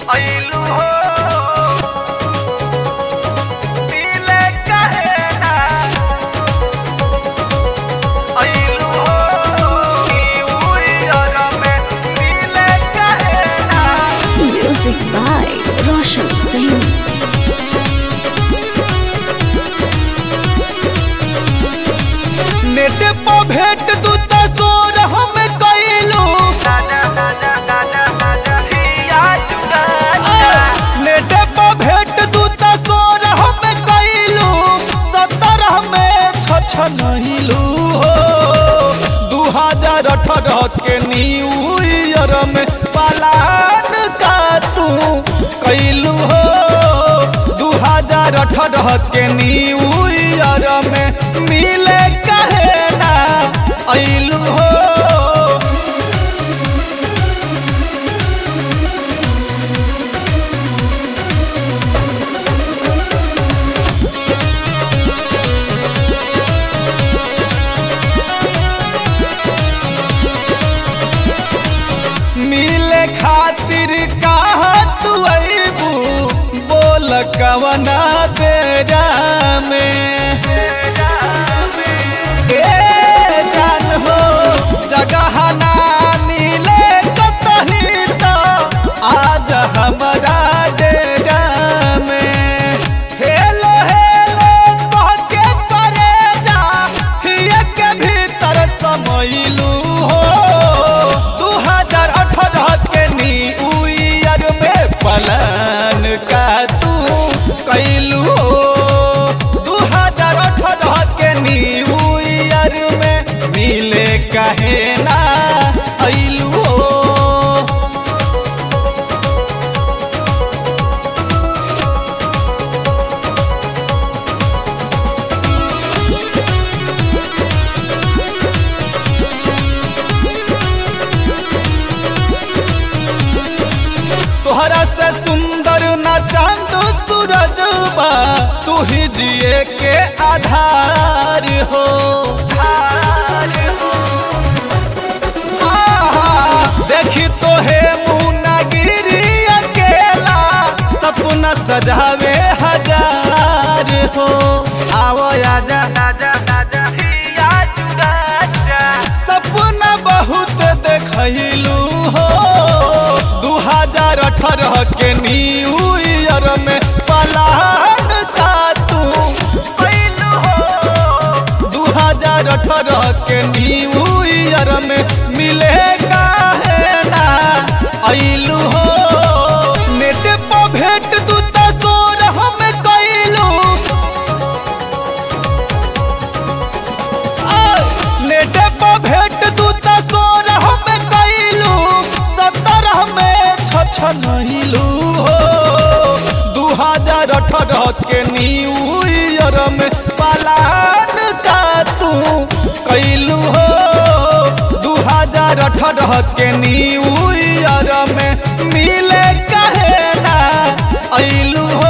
अइलू हो मिले काहे ना अइलू हो ई उइयर में मिले काहे ना Music by Roshan Singh. Net पर भेंट तू त सोर हम कइलू दादा दादा दादा दादा हिया जुगा नेट पर भेंट तू त सोर हम कइलू सत्रह में छछ नहिलू हो दू हजार अठारह के न्यू ईयर में पलान का तू कइलू हो दू हजार अठारह के न्यू ईयर में मिले कहे ना अइलू हो मिले खातिर कहा तू अबू बोल कवना बेरा में ए जान हो जगह ना मिले कतही तो आज हमारा डेरा में हेलो हेलो कह के करे जा हिये के भीतर समैलू हो दू हजार अठारह के न्यू ईयर में पलान का तू कैलू हो दू हजार अठारह के न्यू ईयर में मिले कहे ना अइलू हो तोहरा से सुंदर ना चांद सूरज बा तू ही जिए के आधार हो आहा, देखी तो हे मुनागिरी अकेला सपना सजावे हजार हो आवो आजा दादा दादा हिया जुगा सपना बहुत देखलू हो दू हजार अठारह के न्यू ईयर में पलान का तू अइलू हो दू हजार अठारह के न्यू ईयर में मिले काहे ना अइलू हो नेट पर भेंट तू त सोर हम कइलू नेट पर भेंट तू त सोर हम कइलू सत्रह में छछ नहिलू हो दू हजार अठारह के न्यू ईयर में पलान का तू कइलू हो दू हजार अठारह के न्यू ईयर में मिले कहे ना अइलू हो